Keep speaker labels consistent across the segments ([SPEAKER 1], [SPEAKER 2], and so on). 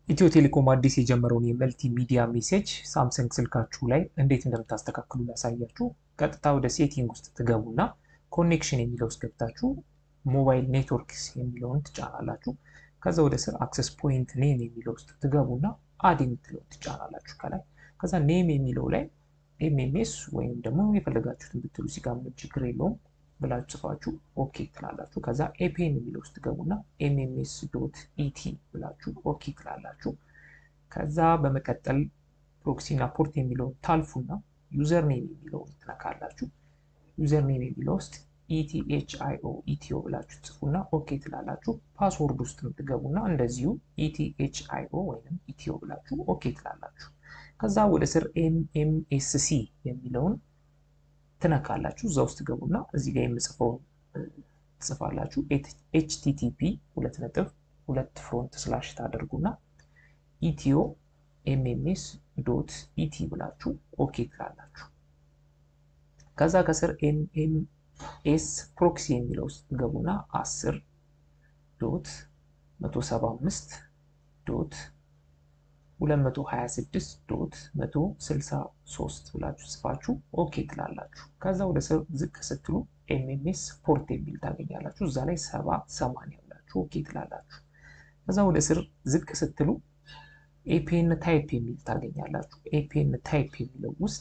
[SPEAKER 1] ኢትዮ ቴሌኮም አዲስ የጀመረውን የመልቲ ሚዲያ ሜሴጅ ሳምሰንግ ስልካችሁ ላይ እንዴት እንደምታስተካክሉ ላሳያችሁ። ቀጥታ ወደ ሴቲንግ ውስጥ ትገቡና ኮኔክሽን የሚለው ውስጥ ገብታችሁ ሞባይል ኔትወርክስ የሚለውን ትጫናላችሁ። ከዛ ወደ ስር አክሰስ ፖይንት ኔም የሚለው ውስጥ ትገቡና አድ የምትለው ትጫናላችሁ ከላይ። ከዛ ኔም የሚለው ላይ ኤምኤምኤስ ወይም ደግሞ የፈለጋችሁትን ብትሉ ሲጋ ምንም ችግር የለውም ብላችሁ ጽፋችሁ ኦኬ ትላላችሁ። ከዛ ኤፒኤን የሚለው ውስጥ ትገቡና ኤምኤምኤስ ዶት ኢቲ ብላችሁ ኦኬ ትላላችሁ። ከዛ በመቀጠል ፕሮክሲና ፖርት የሚለውን ታልፉና ዩዘር ኔም የሚለውን ትነካላችሁ። ዩዘር ኔም የሚለው ውስጥ ኢቲኤችአይኦ ኢቲኦ ብላችሁ ጽፉና ኦኬ ትላላችሁ። ፓስወርድ ውስጥ ትገቡና እንደዚሁ ኢቲኤችአይኦ ወይም ኢቲኦ ብላችሁ ኦኬ ትላላችሁ። ከዛ ወደ ስር ኤምኤምኤስሲ የሚለውን ትነካላችሁ። እዛ ውስጥ ገቡና እዚህ ጋር የምጽፈውን ትጽፋላችሁ። ኤችቲቲፒ ሁለት ነጥብ ሁለት ፍሮንት ስላሽ ታደርጉና ኢትዮ ኤምኤምኤስ ዶት ኢቲ ብላችሁ ኦኬ ትላላችሁ። ከዛ ከስር ኤምኤምኤስ ፕሮክሲ የሚለው ውስጥ ገቡና 10 ዶት 175 ዶት 226 ዶት 163 ብላችሁ ጽፋችሁ ኦኬ ትላላችሁ። ከዛ ወደ ስር ዝቅ ስትሉ ኤምኤምኤስ ፖርት የሚል ታገኛላችሁ። እዛ ላይ 70 80 ብላችሁ ኦኬ ትላላችሁ። ከዛ ወደ ስር ዝቅ ስትሉ ኤፒኤን ታይፕ የሚል ታገኛላችሁ። ኤፒኤን ታይፕ የሚለው ውስጥ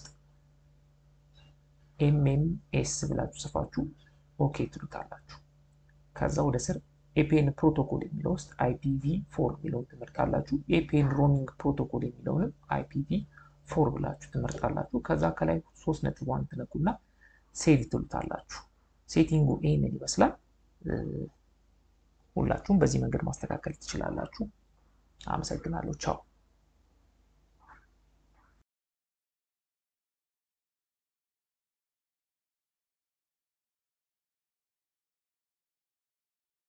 [SPEAKER 1] ኤምኤምኤስ ብላችሁ ጽፋችሁ ኦኬ ትሉታላችሁ። ከዛ ወደ ስር ኤፒኤን ፕሮቶኮል የሚለው ውስጥ አይፒቪ ፎር የሚለውን ትመርጣላችሁ። ኤፒኤን ሮሚንግ ፕሮቶኮል የሚለውንም አይፒቪ ፎር ብላችሁ ትመርጣላችሁ። ከዛ ከላይ ሶስት ነጥብ ዋን ትነኩና ሴቭ ትሉታላችሁ። ሴቲንጉ ይህንን ይመስላል። ሁላችሁም በዚህ መንገድ ማስተካከል ትችላላችሁ። አመሰግናለሁ። ቻው